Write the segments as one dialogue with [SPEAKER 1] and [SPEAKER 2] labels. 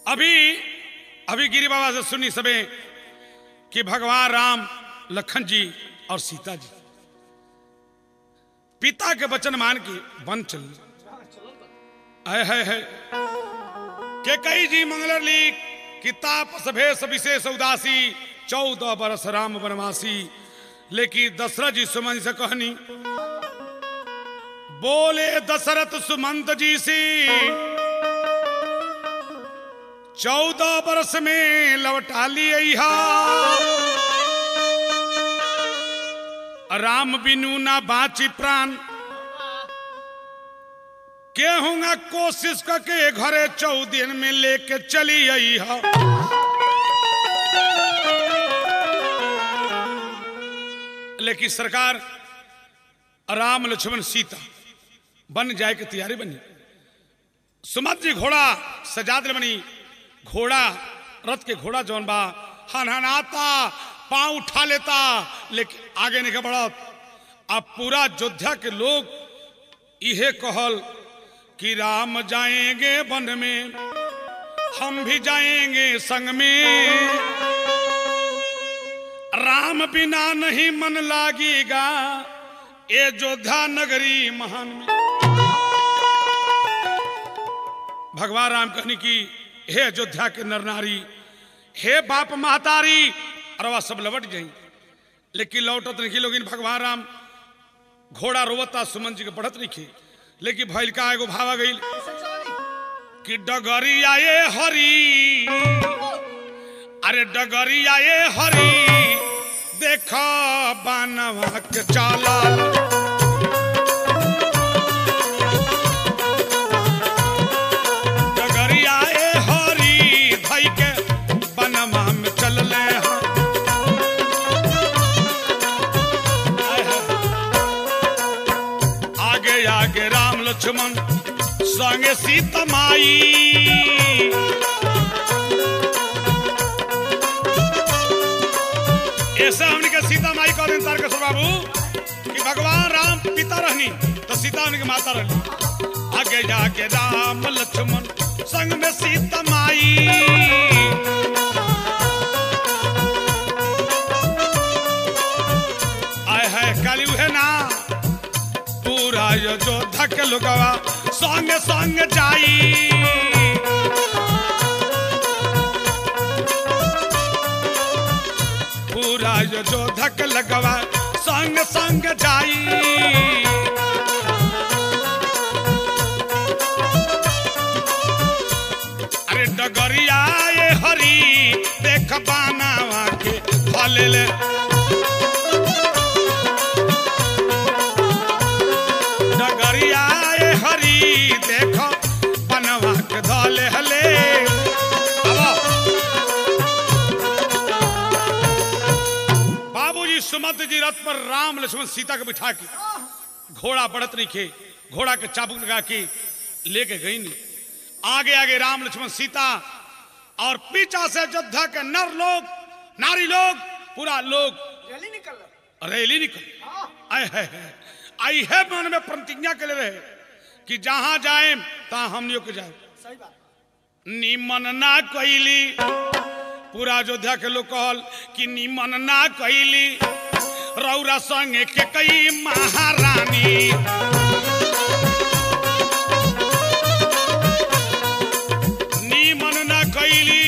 [SPEAKER 1] अभी अभी गिरी बाबा से सुनी सबे कि भगवान राम लखन जी और सीता जी पिता के वचन मान के वन चल है है है के कई जी मंगलर ली किताब सभेश विशेष उदासी चौदह बरस राम बनवासी लेकिन दशरथ जी सुमन से कहनी बोले दशरथ सुमंत जी से चौदह वर्ष में लौटा लिया राम बिनु ना बाची प्राण केहूंगा कोशिश करके घरे चौदह में लेके चली आई है लेकिन सरकार राम लक्ष्मण सीता बन जाए के तैयारी बनी सुमत जी घोड़ा सजा दिल बनी घोड़ा रथ के घोड़ा जौन बा हनहनाता पांव उठा लेता लेकिन आगे नहीं बढ़त अब पूरा योद्धा के लोग इहे कहल कि राम जाएंगे वन में हम भी जाएंगे संग में राम बिना नहीं मन लागेगा ये योद्धा नगरी महान में भगवान राम कहने की हे अयोध्या के नर नारी हे बाप महतारी अरवा सब लौट गई लेकिन लौटत नहीं लोग भगवान राम घोड़ा रोवता सुमन जी के बढ़त नहीं खे लेकिन भैल का एगो भावा गई कि डगरी आए हरी अरे डगरी आए हरी देखा बानवा के चाला डगरिया ए हरी धई के बनवा में चल ले हाँ। आय हाय। आगे आगे राम लक्ष्मण संगे सीता माई ऐसा हमने के सीता माई का दिन तारकेश्वर बाबू कि भगवान राम पिता रहनी तो सीता उनकी माता रहनी आगे जाके राम लक्ष्मण संग में सीता माई आय है काली है ना पूरा यो योद्धा के लोगवा संग संग जाई पूरा यो योद्धा के लगवा संग संग जाई अरे डगरिया ये हरी देख बानावा के फले ले डगरिया ये हरी देख बनवा के धले हले आवा। बाबूजी सुमंत जी रथ पर राम लक्ष्मण सीता को बिठा के घोड़ा बढ़त नहीं खे घोड़ा के चाबुक लगा के लेके गई नहीं आगे आगे राम लक्ष्मण सीता और पीछा से योद्धा के नर लोग नारी लोग पूरा लोग
[SPEAKER 2] रैली निकल
[SPEAKER 1] रैली निकल
[SPEAKER 2] हाँ
[SPEAKER 1] आए है, है आई है मन में प्रतिज्ञा के लिए रहे कि जहां जाए तहां हम लोग के जाए
[SPEAKER 2] सही बात
[SPEAKER 1] निमन ना कैली पूरा अयोध्या के लोग कहल कि निमन ना कैली रौरा संगे के कई महारानी निमन ना कैली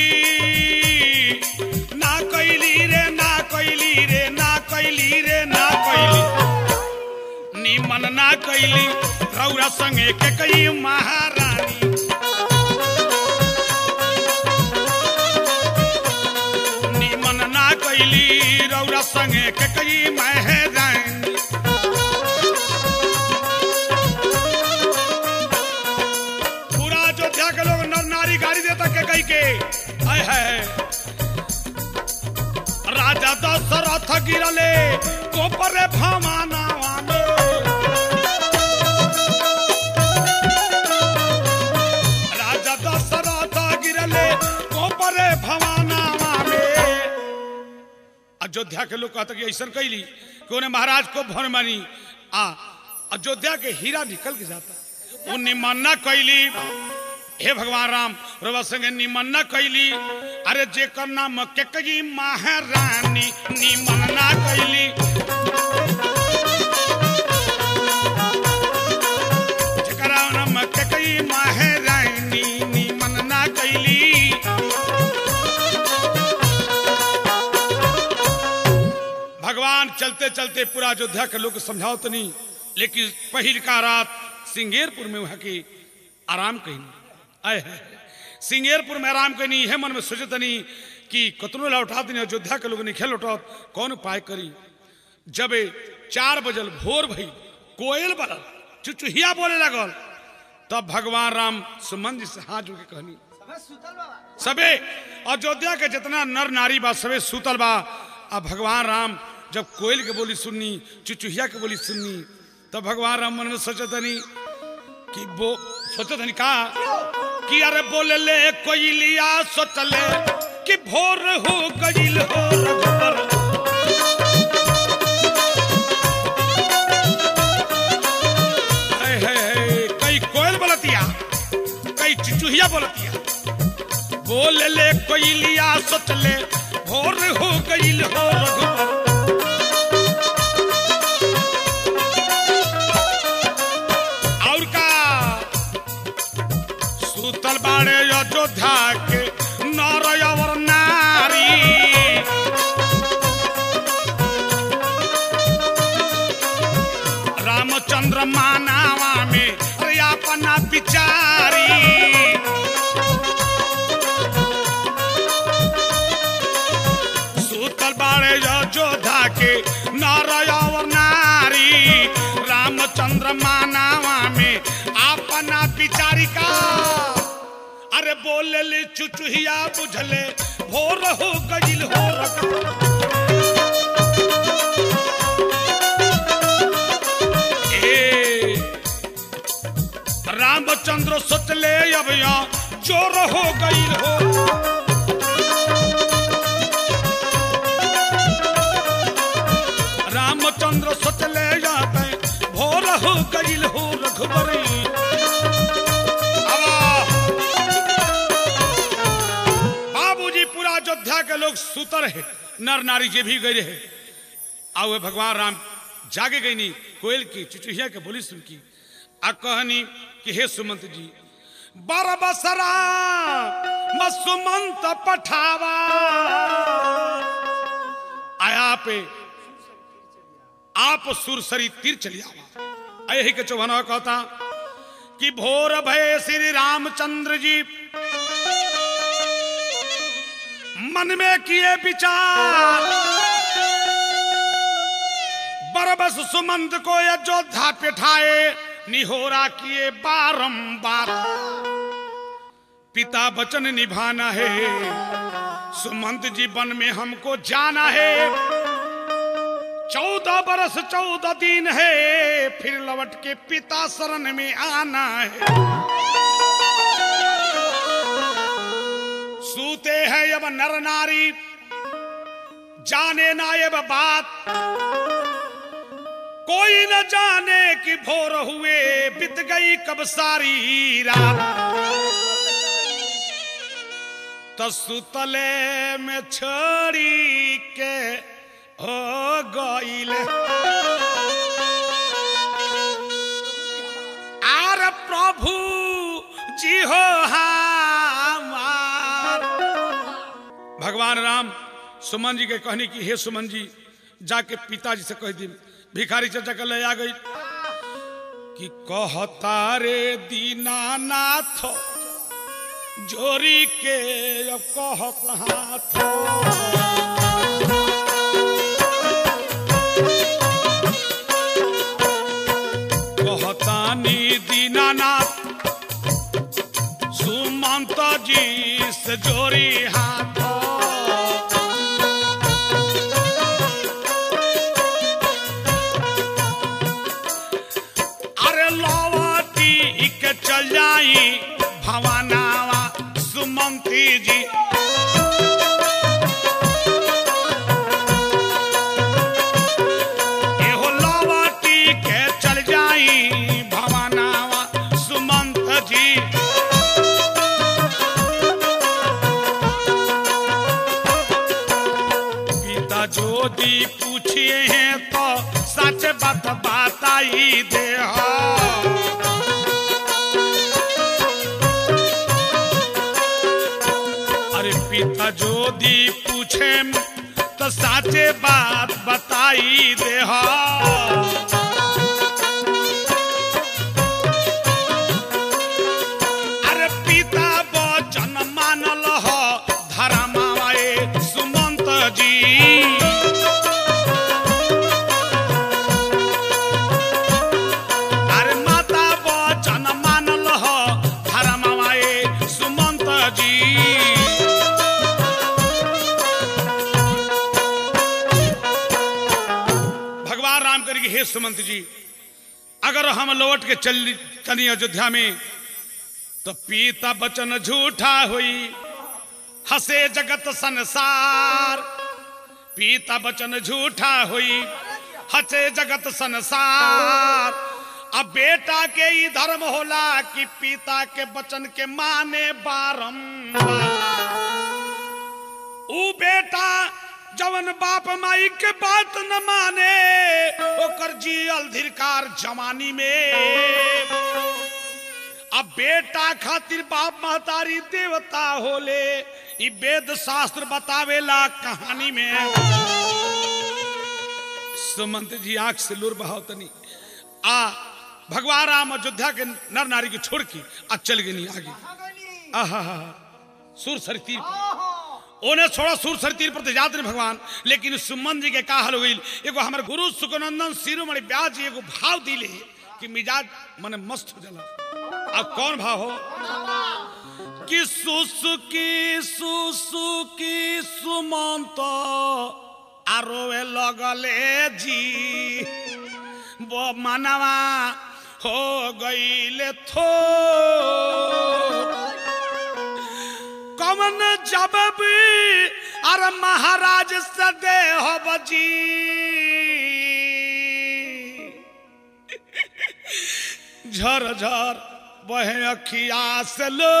[SPEAKER 1] ना कैली रे ना कैली रे ना कैली रे ना कैली निमन ना कैली रौरा संगे के कई महारानी निमन ना कैली रौरा संगे के कई महरानी पूरा अयोध्या के लोग नर नारी गाड़ी देता के कई के आय है राजा दशरथ गिरले कोपरे भमाना राजा दशरथ गिरले कोपरे भवाना में अयोध्या के लोग कहते कि ऐसा कैली कि उन्हें महाराज को भर मानी आ अयोध्या के हीरा निकल के जाता उन्हें मानना कैली हे भगवान राम रवा संगे निमन न कैली अरे जेकर नाम केकई महारानी निमन ना कैली जेकरा नाम केकई महारानी निमन ना कैली भगवान चलते चलते पूरा अयोध्या के लोग समझाओ तो नहीं लेकिन पहिल का रात सिंगेरपुर में वहाँ की आराम कहीं आए है सिंगेरपुर में आराम कहीं है मन में सोचे तनी कि कतनो लौटा दिन अयोध्या के लोग नहीं खेल लौटा कौन उपाय करी जब ए चार बजल भोर भई कोयल बरल चुचुहिया बोले लगल तब भगवान राम सुमन जी से हाथ जोड़ के कहनी सबे अयोध्या के जितना नर नारी बा सबे सूतल बा अब भगवान राम जब कोयल के बोली सुननी चुचुहिया के बोली सुननी तब भगवान राम मन में सोचतनी कि वो सोचतनी का कि अरे बोले ले कोयलिया सोचले कि भोर हो गईल हो रघुबर हाय, हाय, हाय, कई कोयल बोलतिया कई चुचुहिया बोलतिया बोल ले कोयलिया सोचले भोर हो गईल हो रघुबर और का सूतल बाड़े अयोध्या के नर और नारी रामचंद्र मानावा में अरे अपना बिचारी सूतल बाड़े अयोध्या के नर और नारी रामचंद्र मानावा में अपना बिचारी का अरे बोले ले चुचुहिया बुझले भोर हो गईल हो रघुबर। ए रामचंद्र सोचले अब यहाँ चोर हो गई हो रामचंद्र सोचले जाते भोर हो गई हो रघुबरी बाबूजी पूरा अयोध्या के लोग सुतर है नर नारी जे भी गए रहे आओ भगवान राम जागे गई नी कोयल की चुचुहिया के बोली सुन की आ कहनी कि हे सुमंत जी बर बसरा मसुमंत पठावा आया पे आप सुरसरी तीर चली आवा यही के चौहाना कहता कि भोर भय श्री रामचंद्र जी मन में किए विचार बरबस सुमंत को अयोध्या पिठाए निहोरा किए बारंबार पिता वचन निभाना है सुमंत जी वन में हमको जाना है चौदह बरस चौदह दिन है फिर लौट के पिता शरण में आना है सूते हैं अब नर नारी जाने ना ये बात कोई न जाने कि भोर हुए बीत गई कब सारी रात तो सुतले में छोड़ी के हो गईले आर प्रभु जी हो हमार भगवान राम सुमन जी के कहनी कि हे सुमन जी जाके पिताजी से कह दी भिखारी चाचा के ले आ गई कि कहता रे दीनानाथ जोरी के अब कहत हाथ कहतानी दीनानाथ सुमंत जी से जोरी हाथ अरे लौटी के चल जाई भवानावा सुमंती जी एहो लौटी के चल जाई भवानावा सुमंत जी जोदी पूछिए हैं तो सच बात बताई दे अरे पिता जोदी पूछे तो साचे बात बताई दे अरे पिता वचन मानल हो धर्माए सुमंत जी अरे माता वचन मानल हो धर्माए सुमंत जी भगवान राम करेगी हे सुमंत जी अगर हम लौट के चल चली अयोध्या में तो पीता बचन झूठा हुई हसे जगत संसार पीता बचन झूठा हुई हसे जगत संसार अब बेटा के ही धर्म होला कि पिता के बचन के माने बारंबार ऊ बेटा जवन बाप माई के बात न माने ओकर जियल धिरकार जवानी में अब बेटा खातिर बाप महतारी देवता होले ई वेद शास्त्र बतावेला कहानी में सुमंत जी आंख से लूर बहाव तनी आ भगवान राम अयोध्या के नर नारी के छोड़ के आ चल गई आगे आहा सुर सर तीर पर। ओने छोड़ा सुर सर तीर पर तो जात नहीं भगवान लेकिन सुमन जी के का हाल हो गई एगो हमारे गुरु सुखनंदन शिरोमणि ब्यास जी एगो भाव दिले कि मिजाज मने मस्त हो जाला अब कौन भाव हो कि सुसुकी सुसुकी सुमंत आरोवे लगले जी वो मनवा हो गईले थो कमन जब भी अरे महाराज सदे हो बजी झर झर बहे अखिया से लो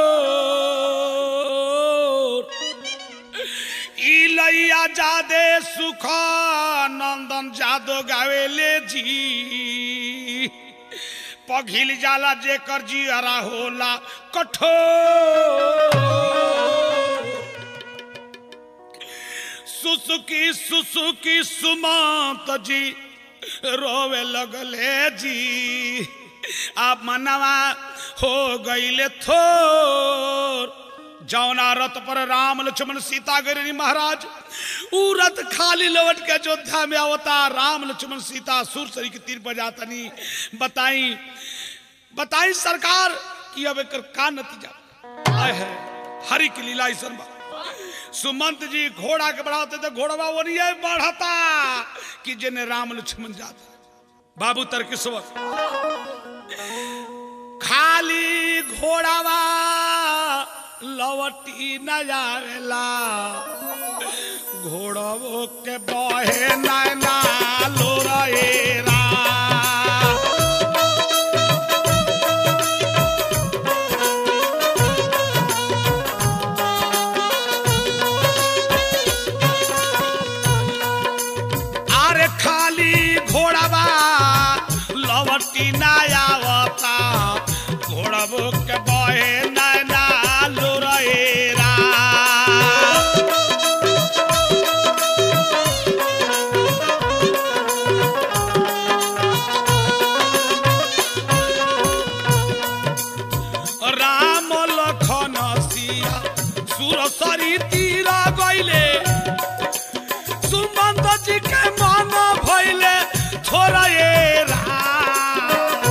[SPEAKER 1] ई लैया जादे सुख नंदन जादो गावेले जी पघिल जाला जेकर जियरा होला कठोर सुसुकी सुसुकी सुमंत जी रोवे लगले जी आप मनवा हो गईले थोर जौना रथ पर राम लक्ष्मण सीता गिरी महाराज ऊ रथ खाली लौट के अयोध्या में आवता राम लक्ष्मण सीता सुरसरी के तीर पर जातनी बताई बताई सरकार कि अब एकर का नतीजा आय है हरि की लीला ऐसन बा सुमंत जी घोड़ा के बढ़ाते तो घोड़वा वो नहीं है बढ़ता कि जिन्हें राम लक्ष्मण जाता बाबू तर्केश्वर खाली घोड़ावा लवटी न जावेला घोड़वो के बहे नैना लोरेरा अरे खाली घोड़ावा लवटी ना आवता घोड़बो के बहे नैना लोरेरा राम लखन सिया सुरसरी तीर गईले सुमंत जी के मन भइले छोरा ये राम।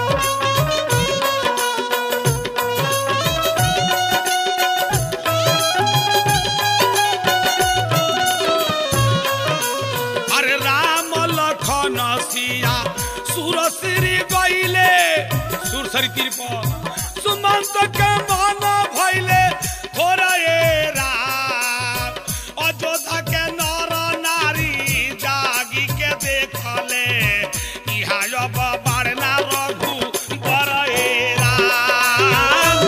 [SPEAKER 1] अरे राम लखन सिया सुरसरी गईले सुरसरी तीर पर सुमंत के मन भइले थोड़ा ये राम अयोध्या के नर नारी जागी के देखले इहा अब बारना रघु बर ए राम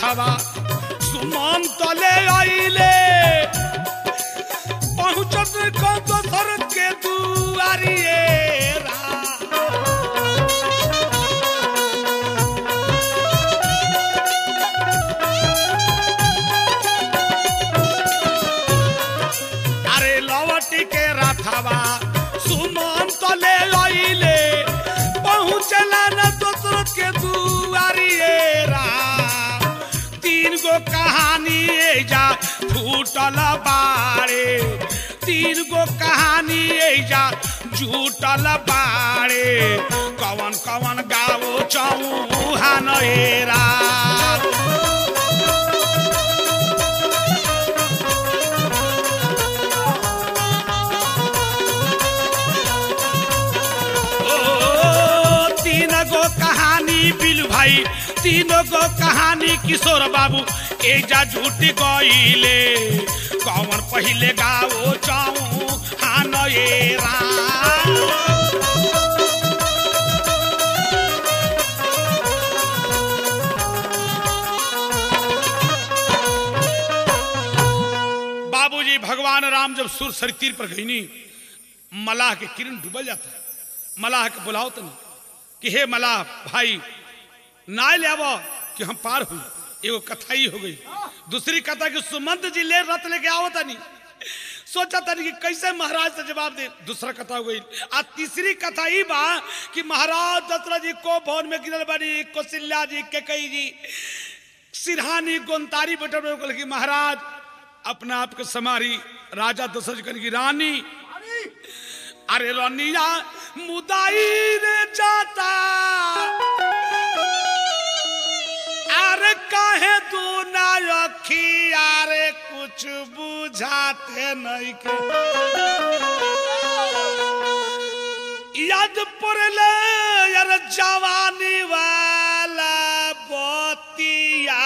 [SPEAKER 1] राथावा सुमन तले आइले पहुंचत को दोसर के दुआरिए रा अरे लवटी के राथावा सुमन तले आइले पहुंचला न दोसर के दुआरिए रा तीन गो कहानी एजा फूटल बाड़े तीन गो कहानी एजा झूटल बाड़े कवन कवन गावो चौहान हेरा ओ, तीन गो कहानी बिल भाई तीन गो कहानी किशोर बाबू एजा झूठ गईले कौन पहिले गाओ चाऊ हान ये राम बाबूजी भगवान राम जब सुर सर तीर पर गई नी मलाह के किरण डूबल जाता है मलाह के बुलाओ तनी कि हे मलाह भाई ना ले आवो कि हम पार हुई एगो कथा ही हो गई दूसरी कथा कि सुमंत जी ले रथ लेके आओ तनी सोचा तनी कि कैसे महाराज से जवाब दे दूसरा कथा हो गई आ तीसरी कथा ही बा कि महाराज दशरथ जी को भवन में गिरल बनी कौशल्या जी केकई जी सिरहानी गोंतारी बैठल बड़े कहल कि महाराज अपना आप के समारी राजा दशरथ जी कहन की रानी अरे रनिया मुदाई रे जाता अरे काहे तू ना रखी अरे कुछ बुझाते नहीं के याद पड़ले यार जवानी वाला बतिया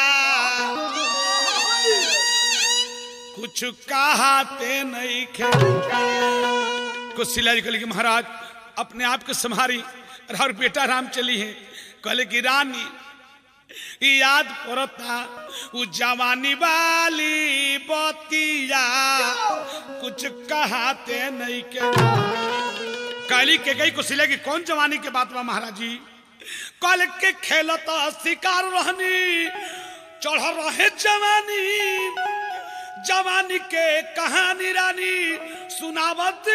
[SPEAKER 1] कुछ कहाते नहीं खे कुशिला जी कहले कि महाराज अपने आप के संभारी और बेटा राम चली है कहले कि रानी ई याद पड़ता उ जवानी वाली बतिया कुछ कहाते नहीं के काली के गई कुशिला की कौन जवानी के बात बा महाराज जी कल के खेलत शिकार रहनी चढ़ रहे जवानी जवानी के कहानी रानी सुनावत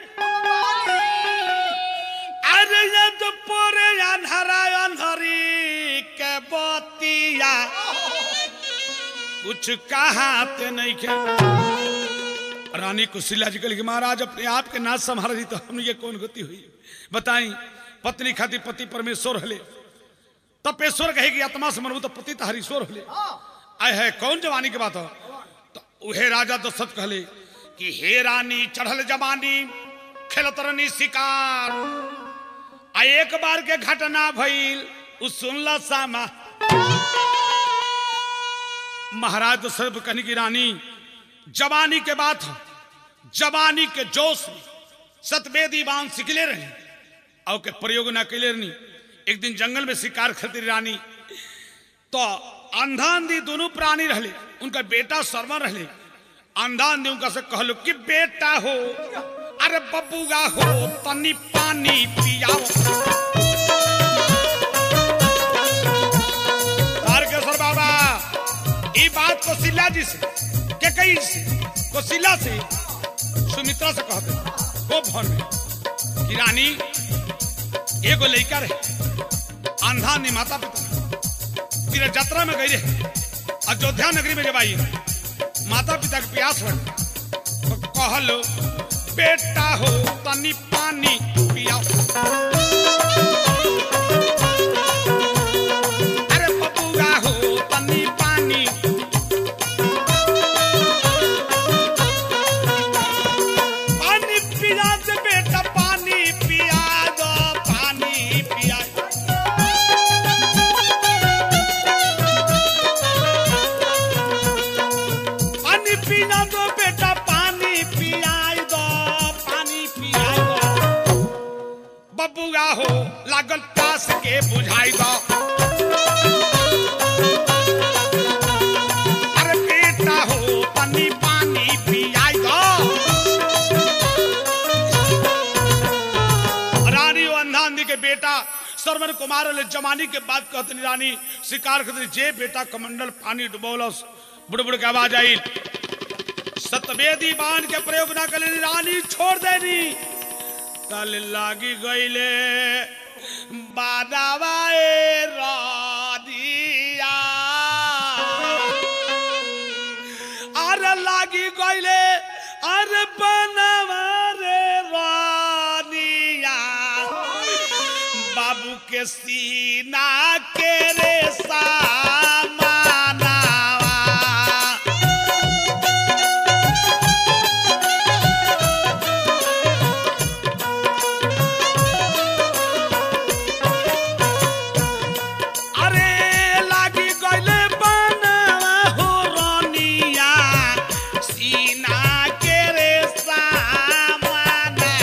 [SPEAKER 1] अरे यद पोरे अनहरा अनहरी के बतिया कुछ कहाते नहीं के रानी कुशिला जी कहली कि महाराज अपने आप के नाच संभाल दी तो हमने ये कौन गति हुई बताई पत्नी खाती पति परमेश्वर हले तपेश्वर कहेगी आत्मा से मनबू तो पति तो हरीश्वर हले आय है कौन जवानी के बात हो तो उहे राजा दशरथ कहले कि हे रानी चढ़ल जवानी खेलत रहनी शिकार आ एक बार के घटना भइल उ सुनला सामा महाराज दशरथ कहनी की रानी जवानी के बात हो जवानी के जोश में सतवेदी बांध सिकले रहे और के प्रयोग ना कैले रहनी एक दिन जंगल में शिकार खेलती रही रानी तो अंधा अंधी दोनों प्राणी रहले उनका बेटा शर्मा रहले अंधा अंधी उनका से कहलो कि बेटा हो अरे बबुआ हो तनी पानी पियाओ तारकेश्वर बाबा ई बात कौशिल्या जी से के कई से कौशिल्या से सुमित्रा से कहते वो भवन में कि रानी एगो लड़का रहे अंधा ने माता पिता तीर यात्रा में गई रहे अयोध्या नगरी में जब आई माता पिता के प्यास लग तो कहलो बेटा हो तनी पानी पियाओ अरे बबुआ हो तनी पानी पानी पिया दे बेटा पानी पिया दो पानी पिया पानी पिया दो बेटा पानी पिया दो पानी पिया दो बबुआ हो लागल पास के बुझाई दो श्रवण कुमार ले जमानी के बात कहते रानी शिकार करते जे बेटा कमंडल पानी डुबौलस बुड़बुड़ के आवाज आई सतवेदी बाण के प्रयोग ना करे रानी छोड़ देनी कल लागी गईले बादावाए रादिया अरे लागी गईले अरे बनवा रे रानिया बाबू के सीना के रे सामानावा अरे लागी गईले बनवा हो रानिया सीना के रे सामानावा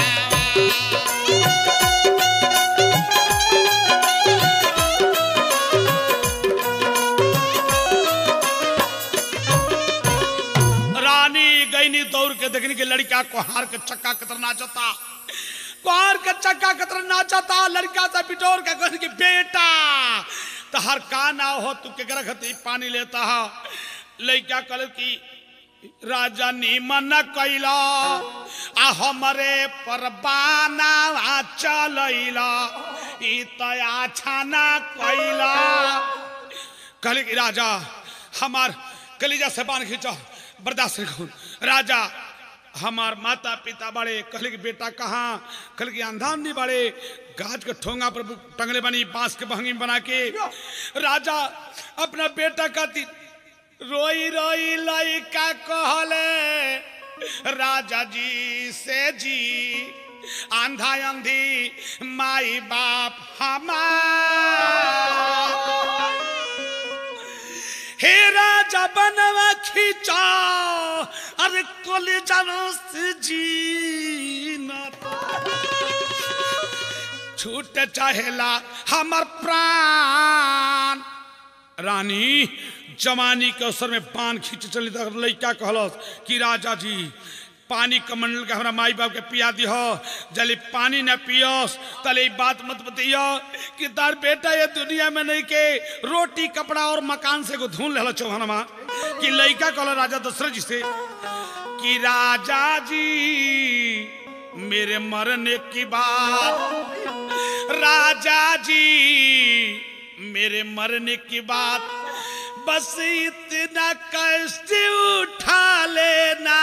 [SPEAKER 1] रानी गईनी दौड़ के देखने के लड़का कोहार के चक्का कतर नाचता कोहार के चक्का कतर नाचता लड़का से बिटोर के कहने की बेटा तो हर का ना हो तू के गरखती पानी लेता है लड़का कल की राजा नीमन कैला आ हमरे परबाना चलैला ई तया छाना कैला कहले कि राजा हमार कलीजा से बांध खींचा बर्दाश्त नहीं खून राजा हमार माता पिता बड़े कहले कि बेटा कहाँ कहले कि अंधाम नहीं बड़े गाज के ठोंगा पर टंगले बनी बांस के बहंगी में बना के राजा अपना बेटा का ती रोई रोई लइका कहले राजा जी से जी आंधा अंधी माई बाप हमार हे राजा बनवा खींचा अरे कोले जानो से जीना छूट चाहेला हमर प्राण रानी जवानी के अवसर में पान खींच चली तक लड़का कहलस कि राजा जी पानी कमंडल के हमरा माई बाप के पिया दिह जले पानी न पियस तले ई बात मत बतिया कि तार बेटा ये दुनिया में नहीं के रोटी कपड़ा और मकान से को धुन लेला चौहानमा कि लड़का कहला राजा दशरथ जी से कि राजा जी मेरे मरने की बात राजा जी मेरे मरने की बात बस इतना कष्ट उठा लेना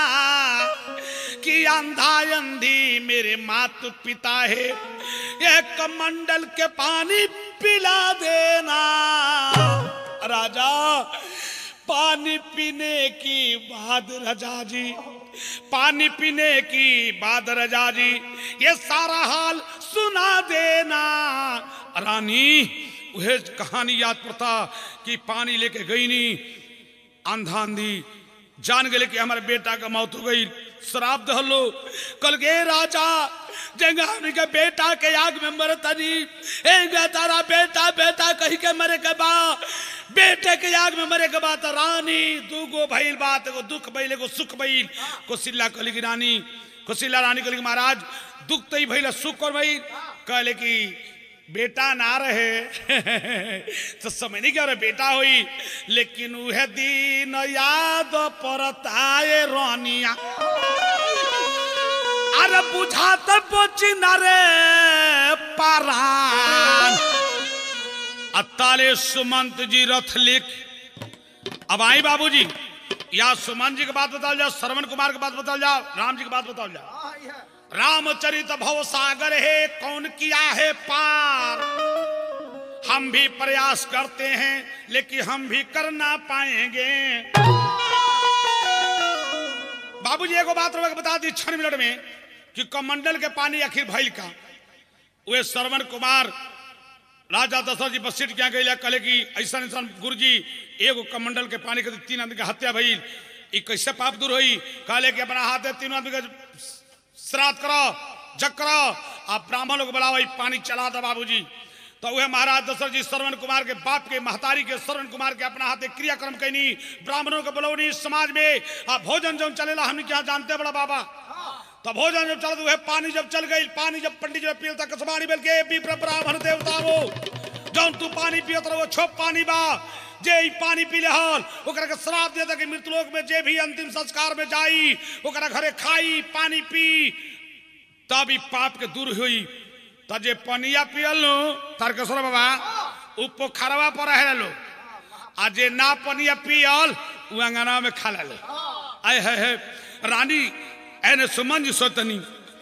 [SPEAKER 1] कि अंधा अंधी मेरे माता पिता है एक कमंडल के पानी पिला देना राजा पानी पीने की बाद रजा जी पानी पीने की बाद रजा जी ये सारा हाल सुना देना रानी वह कहानी याद पड़ता कि पानी लेके गई नी आंधा आंधी जान गए कि हमारे बेटा का मौत हो गई शराब दहलो कल गे राजा जंगा हमनी के बेटा के आग में मरतनी ए गे तारा बेटा बेटा कही के मरे के बा बेटे के आग में मरे के बा त रानी दूगो भइल बात एगो दुख भइल एगो सुख भइल कोसिल्ला कहली कि रानी कोसिल्ला रानी कहली कि महाराज दुख तो ही भइल सुख और भइल कहले कि बेटा ना रहे तो समझ नहीं क्या रहे बेटा हुई लेकिन वह दिन याद परताए रानिया अरे बुझात बची न रे पारान अताले सुमंत जी रथ लिख अब आई बाबूजी या सुमन जी की बात बताओ जाओ श्रवण कुमार की बात बताओ जाओ राम जी की बात बताओ जाओ रामचरित भव सागर है कौन किया है पार हम भी प्रयास करते हैं लेकिन हम भी कर ना पाएंगे बाबूजी एगो बात रउआ के बता दी छह मिनट में कि कमंडल के पानी आखिर भइल का वे श्रवण कुमार राजा दशरथ जी बसीट क्या गई कहले कि ऐसा ऐसा गुरु जी एगो कमंडल के पानी के तीन आदमी के हत्या भइल ई कैसे पाप दूर होई कहले कि अपना हाथ तीनों आदमी के श्राद्ध करो जग करो आ ब्राह्मण लोग बुलाओ ई पानी चला दो बाबूजी तो वह महाराज दशरथ जी श्रवण कुमार के बाप के महतारी के श्रवण कुमार के अपना हाथे क्रियाक्रम कैनी ब्राह्मणों के बुलौनी समाज में आ भोजन जो चलेला हमने क्या जानते बड़ा बाबा तब भोजन जब चल गए पानी जब चल गई पानी जब पंडित जब पियल तक कसबानी बेल के विप्र ब्राह्मण देवता वो जौन तू पानी पियत रहो छोप पानी बा जे ई पानी पी लेहल ओकरा के श्राप देता कि मृतलोक में जे भी अंतिम संस्कार में जाई ओकरा घरे खाई पानी पी तब ई पाप के दूर हुई त जे पनिया पियल नु तारकेश्वर बाबा उ पोखरवा पर रहे लो आ जे ना पनिया पियल उ अंगना में खा ले आय है, है रानी एने सुमन जी सोतनी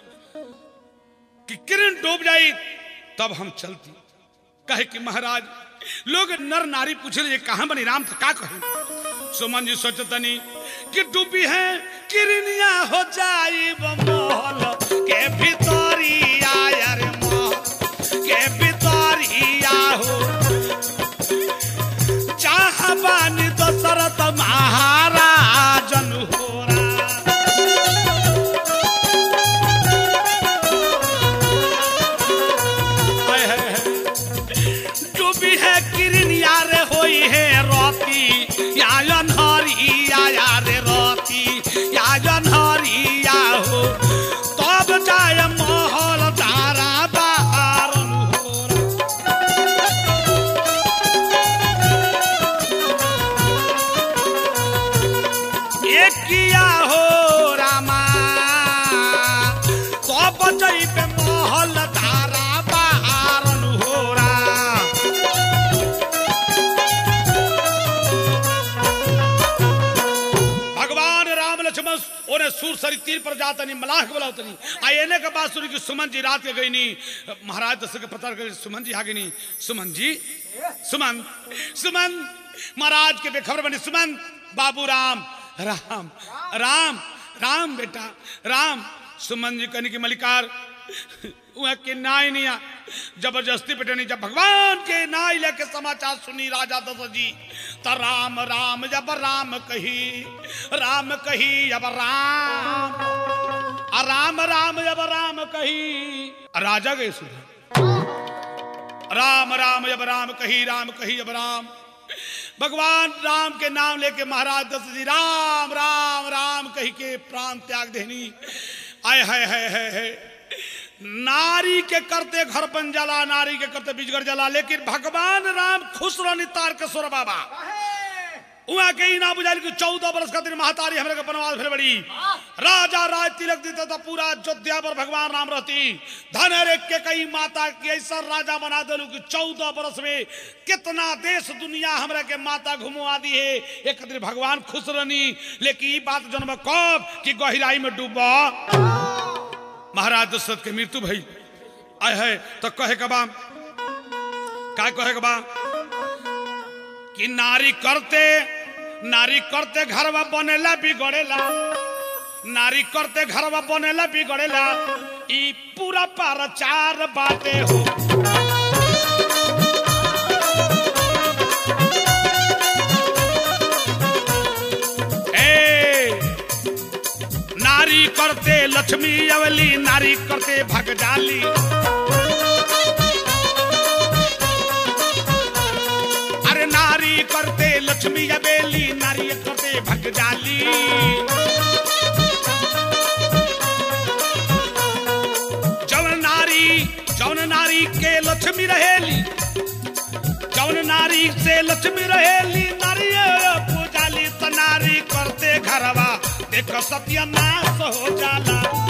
[SPEAKER 1] कि किरण डूब जाई तब हम चलती कहे कि महाराज लोग नर नारी पूछे ये कहाँ बनी राम तो का कहे सुमन जी सोचतनी कि डूबी है किरनिया हो जाई मोहल के भितरिया रे मोहल के भितरिया हो चाहबानी दशरथ महाराजन होरा हाय हाय हाय। डूबी है किरनिया रे होई है रोती या अनहरिया या रे रोती या अनहरिया हो तब जाय महल धारा बारन हो एक किया हो रामा तब जइबे महल धारा बारन हो राम भगवान राम लक्ष्मण ओने सूर सरी तीर पर जातनी मलाह के बुलावतनी आ एने के बाद सुनी कि सुमन जी रात के गई नी महाराज दशरथ के पता कर सुमन जी आ गई नी सुमन जी सुमन सुमन महाराज के बेखबर बनी सुमन बाबू राम राम राम राम बेटा राम सुमन जी कहनी की मलिकार वह के नाई नहीं आ जबरदस्ती पिटनी जब भगवान के नाई लेके समाचार सुनी राजा दशरथ जी त राम राम जब राम कही राम कही जब राम आ राम राम जब राम कही आ राजा गए सुन राम राम जब राम कही राम कही जब राम भगवान राम के नाम लेके महाराज दशरथ जी राम राम राम कही के प्राण त्याग देनी आय है है है है नारी के करते घर बन जाला नारी के करते बिजगर जाला लेकिन भगवान राम खुश रहनी तार के सुर बाबा उहाँ के ही ना बुझाइल कि चौदह बरस खातिर महतारी हमरे के बनवास भेल बड़ी राजा राज तिलक देते तो पूरा अयोध्या पर भगवान राम रहती धन रे के कई माता के ऐसा राजा बना देलू कि चौदह बरस में कितना देश दुनिया हमरा के माता घुमवा दी है एक खातिर भगवान खुश रहनी लेकिन ई बात जन्म कब कि गहराई में डूबा महाराज दशरथ के मृत्यु भई आय है तो कहे के बा का कहे के बा कि नारी करते नारी करते घरवा बनेला बिगड़ेला नारी करते घरवा बनेला बिगड़ेला ई पूरा प्रचार बाटे हो ए नारी करते लक्ष्मी अवली नारी करते भगजाली अरे नारी करते लक्ष्मी अबेली नारी करते भगजाली जौन नारी जौन नारी के लक्ष्मी रहेली जौन नारी से लक्ष्मी रहेली नारी पूजाली त नारी करते घरवा देख सत्य नाश हो जाला